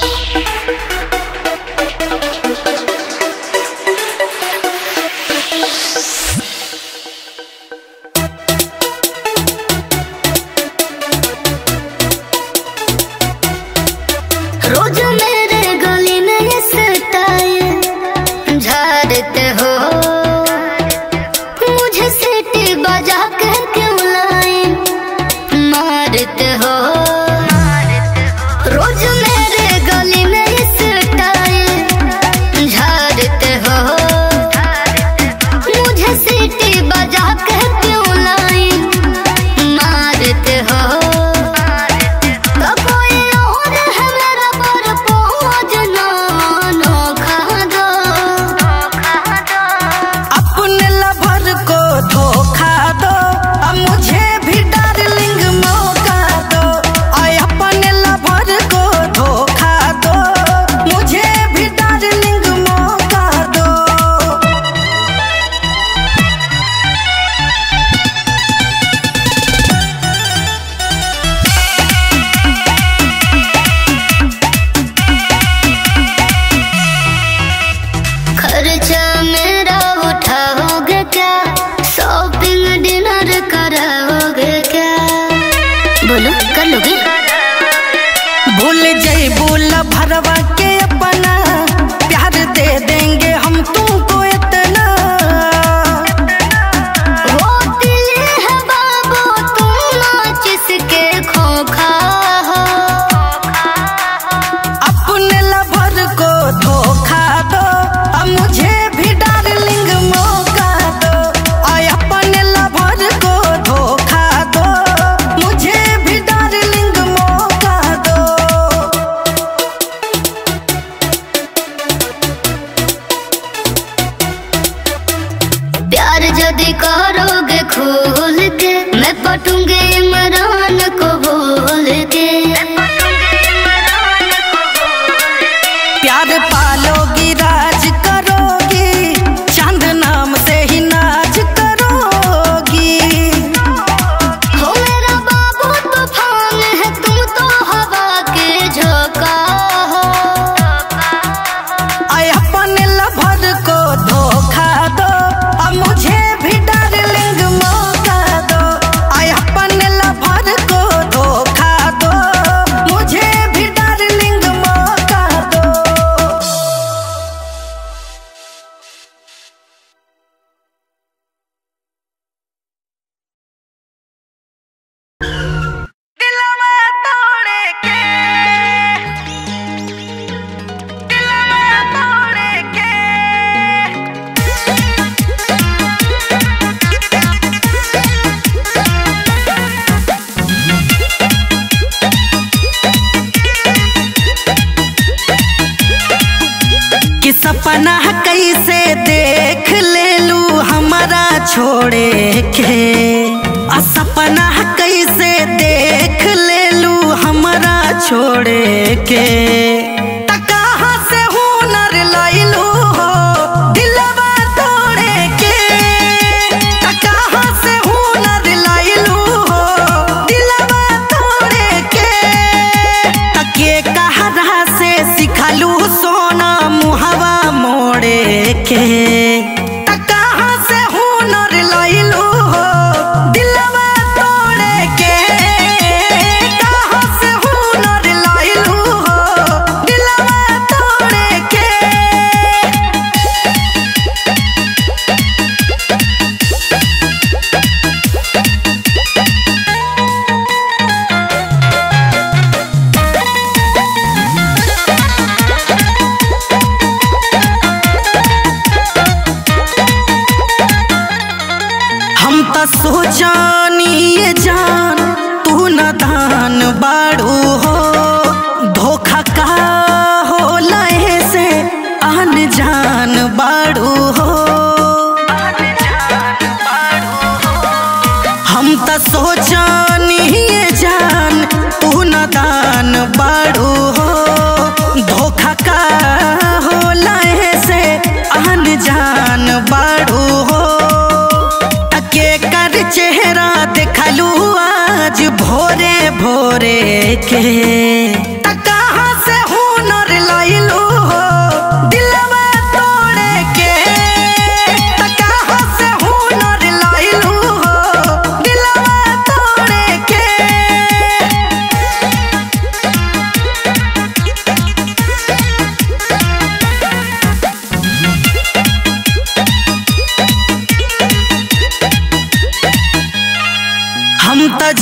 रोज मेरे गली में ये स्टाइल झाड़ते हो मुझे सीटी बजा के क्यों लाइन मारते हो रोज मेरे गली में ये स्टाइल झाड़ते हो मुझे सीटी बजा के क्यों लाइन मारते हो तो कोई और है मेरा पर पहुँच ना नोखा दो अपने लवर को धोखा दो अब मुझे भी डार्लिंग मौका दो और अपने लवर को धोखा दो मुझे भी डार्लिंग मौका दो खर्चा मेरा उठाओगे क्या शॉपिंग डिनर कराओगे क्या बोलो कर लोगे भूल जइबू भरवा के अपना प्यार दे देंगे हम तुमको इतना वो दिल है बाबू तुम नाच इसके खोखा हो अपने लवर को धोखा दो अब मुझे भी डार्लिंग मौका दो और अपने लवर को धोखा दो मुझे भी डार्लिंग मौका दो प्यार यदि करोगे खोल के मैं पटूंगे इमरान को बोल के प्यार पालोगी राज करोगी चांद नाम से ही नाच करोगी हो मेरा बाबू तूफान है तुम तो हवा के झोंका हो आय अपने लवर को धोखा दो अब मुझे भी डार्लिंग मौका दो आय अपने लवर को धोखा दो मुझे भी डार्लिंग मौका दो दिलवा तोड़े के दिलवा तोड़े के कि सपना कैसे देख ले लू हमारा छोड़े के आ सपना कैसे देख ले लू हमारा छोड़े के त कहाँ से हुनर लैलू हो दिलवा तोड़े के त कहाँ से हुनर लैलू हो दिलवा तोड़े के तके कहरा से सिखलू सोना मुहवा मोड़े के त कहाँ से हुनर लैलू हो दिलवा तोड़े के कहाँ से हुनर लैलू हो दिलवा तोड़े के हम त सोचानी ये जान तू न दान बाड़ू हो धोखा का हो लहे से आन जान बाड़ू हो हम त सोचानी ये जान तू न दान बाड़ू हो धोखा का हो लहे से आन जान बाड़ू हो तके कर चेहरा देखलू आज भोरे भोरे के त कहाँ से हुनर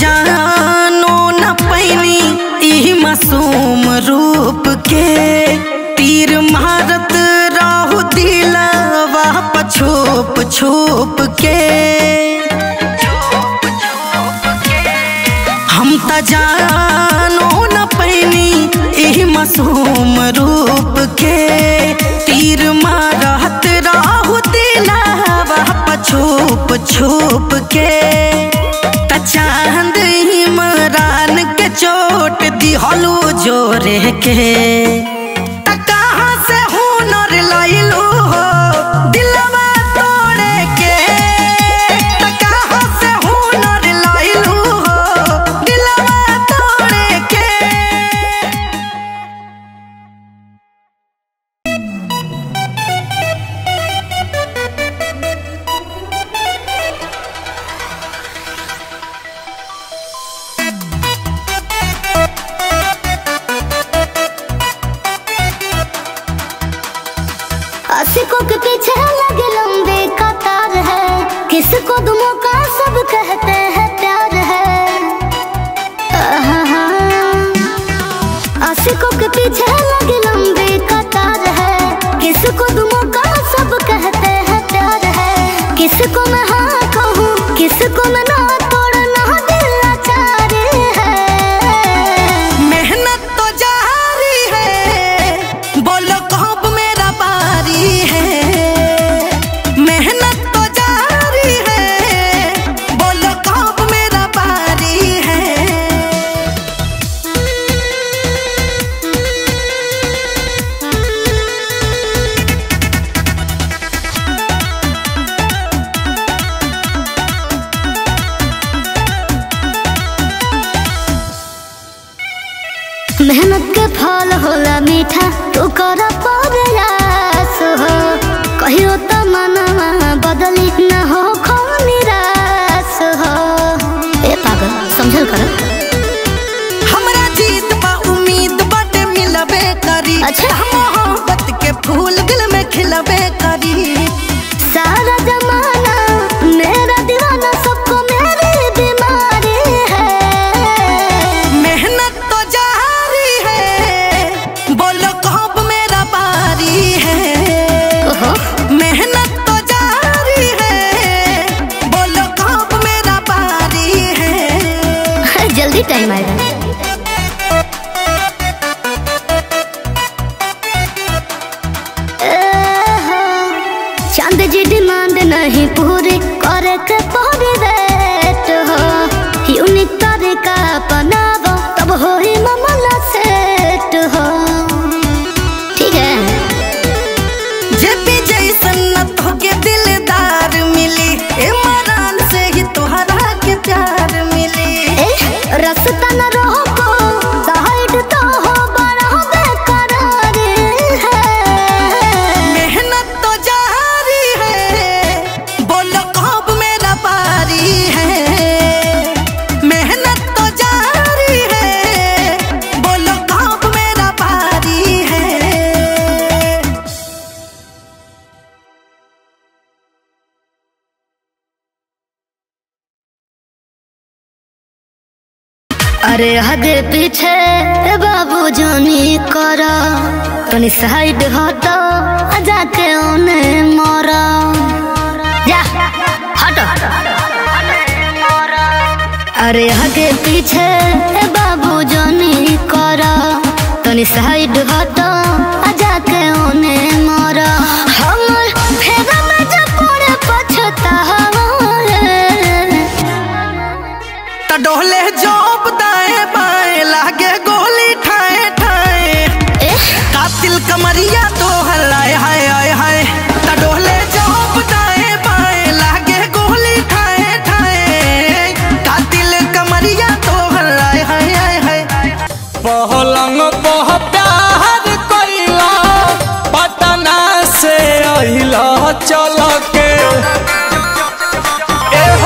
जानो न पैनी ई मासूम रूप के तीर मारत राहु दिलवा पछोप छुप के हम त जानो न पैनी ई मासूम रूप के तीर मारत राहु दिलवा पछोप छुप के त चांद इमरान के चोट दिहलो जोरे के त कहाँ से हुनर लइलू हो दिलवा तोड़े के त कहाँ से हुनर लइलू हो दिलवा तोड़े के आशिकों के पीछे लगे लंबे कतार है किसको दुमों का सब कहते हैं प्यार है आहा। आशिकों के पीछे लगे लंबे कतार है किसको दुमों का सब कहते हैं प्यार है किसको मैं हाँ कहूँ किसको मैं ना तोड़ना दिल लाचार है मेहनत तो जारी है बोलो कब मेरा बारी है मेहनत तो जारी है बोलो कब मेरा बारी है मेहनत के फल होला मीठा तू कर प्रयास हो कहियो तो मनवा बदली न हो खो निराश हो ए पागल समझल कर हमरा जीत बा उम्मीद बाटे मिलबे करी अच्छा। मोहब्बत के फूल दिल में खिलबे करी सारा जमाना मेरा दीवाना सबको मेरी बीमारी है मेहनत तो जारी है बोलो कब मेरा बारी है ओहो मेहनत तो जारी है बोलो कब मेरा बारी है जल्दी टाइम आएगा चांद जी डिमांड नहीं पूरी करे के पौरी रेट हो यूनिक तरीका अपनावो तब हो ही मामला सेट हो ठीक है जेपी जैसन न तोके दिलदार मिली इमरान से ही तोहरा के प्यार मिली ए, रास्ता न रोको साइड तो हो बड़ा बेकरार है मेहनत तो जारी है बोलो कब मेरा बारी है मेहनत तो जारी है बोलो कब मेरा बारी है अरे आगे पीछे बाबू जानी करा तनी साइड हटो आ जाके ओने मरा जा हटो अरे आगे पीछे बाबू जानी करा तनी साइड हटो आ जाके ओने मरा हमर फेगा में जब पड़े पछतावा रे। त डोले जोप दाएं बाएं लागे गोली ठाए ठाए एह, कातिल कमरिया तो हलाए हाय हाय हाय त डोले जोप दाएं बाएं लागे गोली ठाए ठाए कातिल कमरिया तो हलाए हाय हाय हाय पहलंग पह प्यार कइला पटना से अहिला चल के ए हो।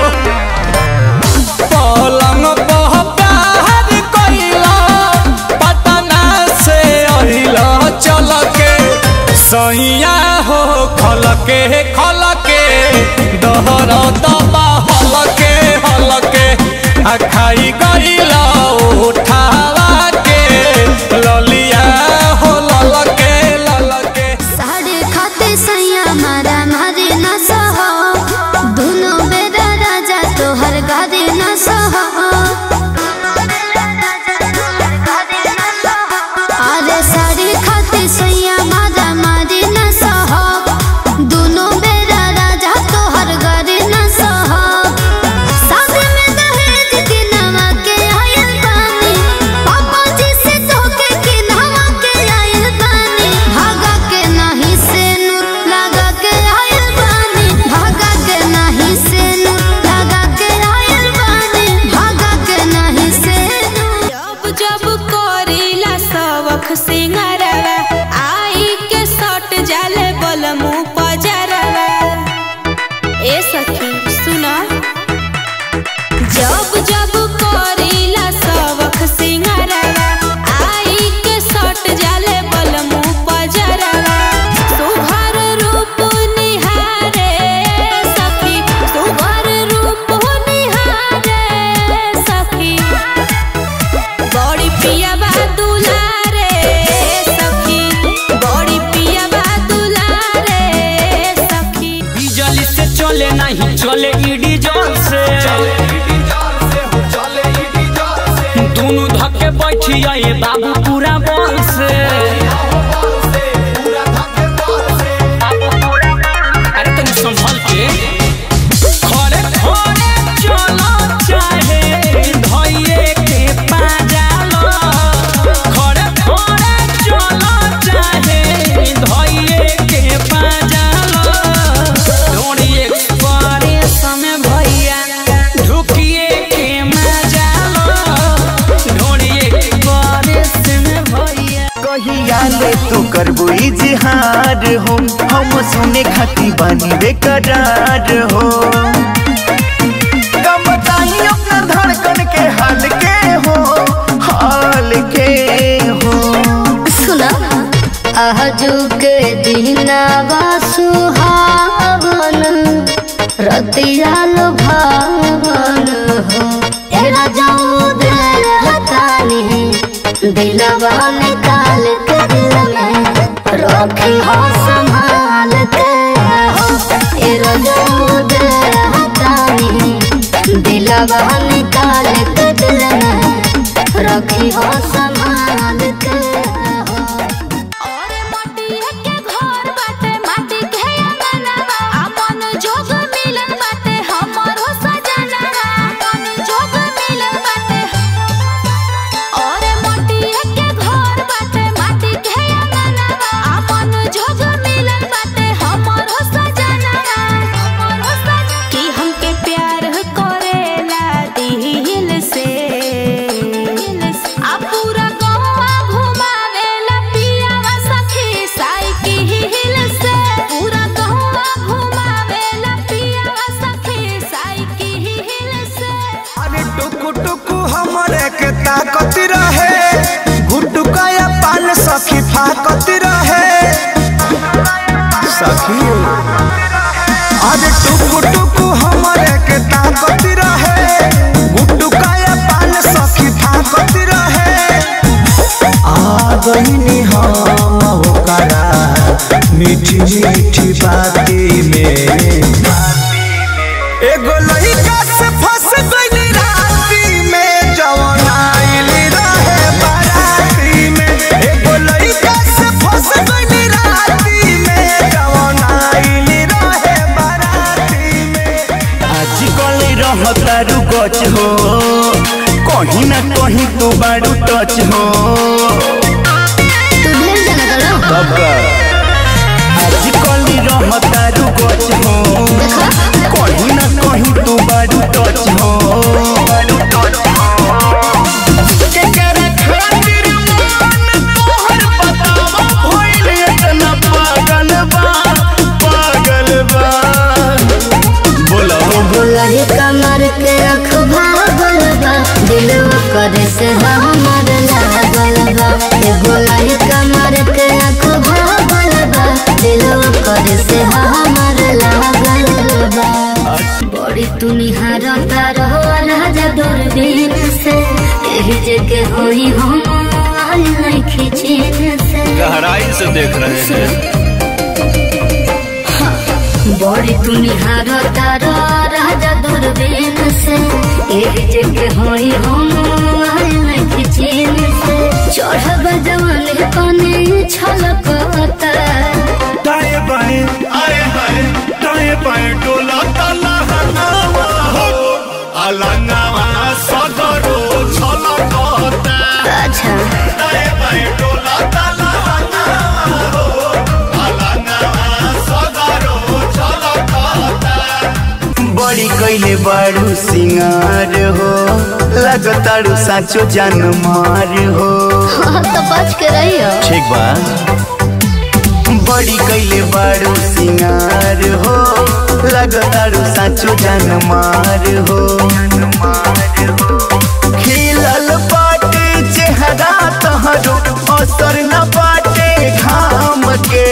पलंग पह प्यार कइला पटना से अहिला चल के सैया हो खल के खल के दहर दबा हल के हल के आ खाई गईला उठावा के ललिया हो ललके ललके साढ़े खाते सैया मारा मारे न सहो दोनों बेरा राजा तोहर गारे न सहो अरे साढ़े खाते सैया मारा मारे न सहो दोनों बेरा राजा तोहर गारे न सहो शादी में दहेज के नवा के आयल बानी पापा जी से धोखे के नवा के आयल बानी भागा के नहीं से नूर लगा के आयल बानी भागा के नहीं से नूर लगा के आयल बानी भागा के नहीं से नूर जब जब करीला सबक सिंगारवा आई के सट जाले बलमु पजरवा ए सखी सुना जब जब करीला सबक सिंगारवा आई के सट जाले बलमु पजरवा सुभर रूप निहारे सखी सुभर रूप निहारे सखी बड़ी पिया बा दुलारे सखी बड़ी पिया बा दुलारे सखी बिजली से चले नहीं चले ईडी जल से दोनों धक्के बैठी आए बाबू पूरा बल से अरे तनी संभल के खड़े खड़े चलो चाहे धइये के पाजालो खड़े खड़े चलो चाहे धइये के पाजालो डोरी एक्सप्रेस में भैया ढुकिए के मजालो डोरी एक्सप्रेस में भैया कहिया ले तू करबो इजहार हो हम सुने खाती बानी बेकरार हो कम बताई अपना धड़कन के हाल के हो हाल के हो सुना आजू के दिनावा सुहावन रतिया लुभावन हो ए राजाऊ दिल हतानी दिलवा निकाल के दिल में रखी हो संभाल के हो ए राजाऊ दिल हतानी दिलवा निकाल के दिल में रखी हो संभाल के हो और मटिया के घर बाटे माटी के अंगनवा अपन जोग मिलन बाटे हमर हो सजनवा अपन जोग मिलन बाटे और मटिया के घर बाटे माटी के अंगनवा अपन जोग मिलन बाटे हमर हो सजनवा हमर हो सजनवा कि हमके प्यार करेला दिल से आ पूरा गौवा घुमावेला पियावा सखी साइकिल से पूरा गौवा घुमावेला पियावा सखी साइकिल से अरे टुकु टुकु हमरे के ताकत रहे गुटुकाया पान सखी फाकत रहे सखी अरे टुकु टुकु हमरे के ताकत रहे गुटुकाया पान सखी फाकत रहे आ गईनी हम ओकरा मीठी मीठी बाती में एगो लइका से फंस गइली राती में जवन आइल रहे बाराती में एगो लइका से फंस गइली राती में जवन आइल रहे बाराती में आज गली रहता रुकच हो कहीं ना कहीं तू बारू टच हो तू ढेर जाना करो कब आज गली रहता रुकच हो देखा कहीं ना कहीं तू बारू टच हो केकरा खातिर मन तोहर बतावा भइल इतना पागल बा पागल बा बोला बोलही कमर के रख भागल बा दिल करे से हमर लागल एही जगह होई हम आल नहीं चैन से गहराई से देख रहे हैं बड़ी तुनिहार तारा राजा दूरबीन से एक जगह होई हम आल नहीं चैन से चढ़ब जवान कने छलकता दाएं बाएं आए हाय दाएं बाएं डोला ताला हनावा हो अलंगावा सगरो छलकता अच्छा दाएं बाएं डोला ताला हनावा हो अलंगावा सगरो छलकता बड़ी कैले बारू सिंगार हो लगतारू साचो जान मार हो हाँ तो बच के रहियो ठीक बा बड़ी कैले बारू सिंगार हो लगतारू साचो जान मार हो खिलल बाटे चेहरा तहरो असर न बाटे घाम के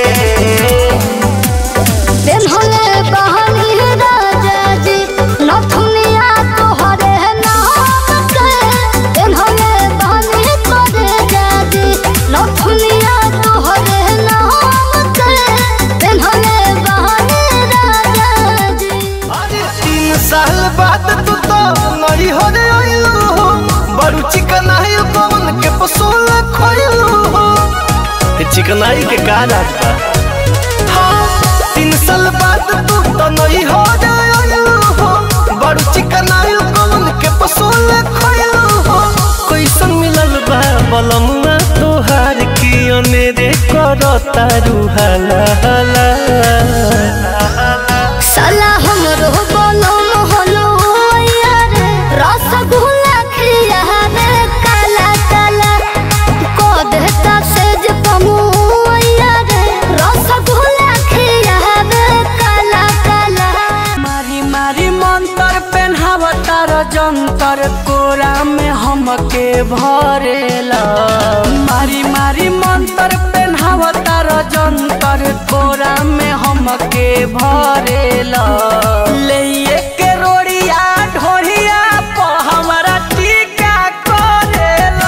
दिन होले बहनी राजा जी नथुनिया तोहरे नाम के दिन होले बहनी तोरे जाजी नथुनिया तोहरे नाम के दिन होले बहनी राजा जी तीन साल बाद तू तो नई हो रे आइलू हो बड़ू चिकन आई पवन के पसोल खोइलू हो चिकनाई के का राज बा हाँ, तीन साल बाद तू तो नई हो रे आइलू हो बड़ू चिकन आई पवन के पसोल खोइलू हो कैसन मिलल बा बलमुआ तोहार की अनेरे करता रुहाला हाला साला हमरो बोलो मोहलो यार रसगुल्ला खिया रे काला काला को देता सेज पमु यार रसगुल्ला खिया रे काला काला मारी मारी मंतर पेन्हावतार जंतर कोरा में हमके भरेला मारी मारी मंतर पेन्हावतार जंतर कोरा में हमके भरेला ले के रोड़िया ढोरिया प हमरा टीका करेला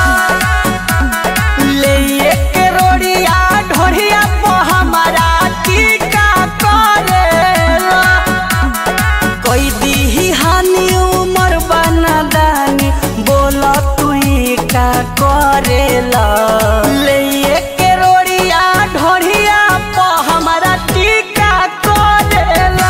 ले के रोड़िया ढोरिया प हमरा टीका करेला कोई दीही हानि उमर बना दानी बोला तू का करेला ले के रोड़िया ढोरिया प हमरा टीका करेला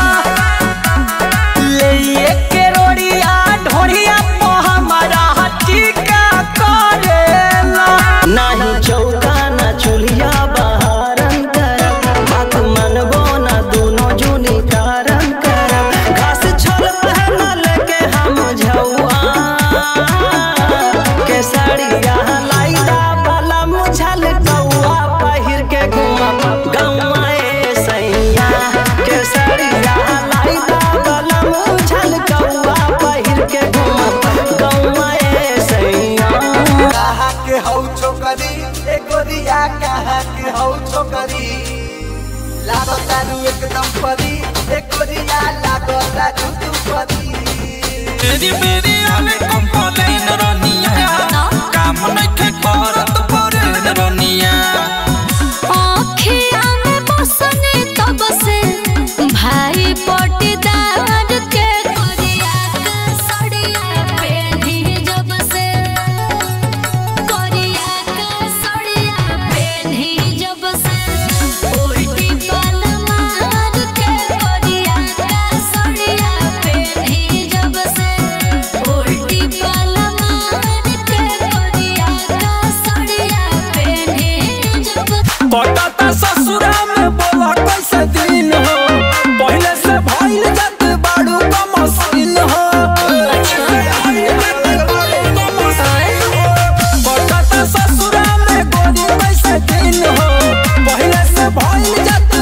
ले के रोड़िया ढोरिया प हमरा टीका करेला नाही चौका ना चूल्हा बहारन कर बात मनबो ना दोनों जुनी कारण कर घास छोल पहनल के हम झौआ के साड़िया लाइदा वाला मुझल कौआ पहिर के घुमा गौआ ए सैया के साड़िया लाइदा वाला मुझल कौआ पहिर के घुमा गौआ ए सैया कहा के हौ छोकरी ए गोरिया कहा के हौ छोकरी लागो तारू एकदम परी ए गोरिया लागो तारू तू परी तेरी मेरी आले कंप्लेन रनिया काम नइखे करत परे रनिया आँखिया में बसने तब से भाई पटीदार के करिया के सड़िया पेन्ही जब से करिया के सड़िया पेन्ही जब से उल्टी पल मार के करिया के सड़िया पेन्ही जब से उल्टी पल मार के करिया के सड़िया पेन्ही जब से कटता ससुरा में बोला कैसे दिन हो पहले से भइल जात बाड़ू का मशीन हो कटता ससुरा में गोरी कैसे दिन हो पहले से भइल जात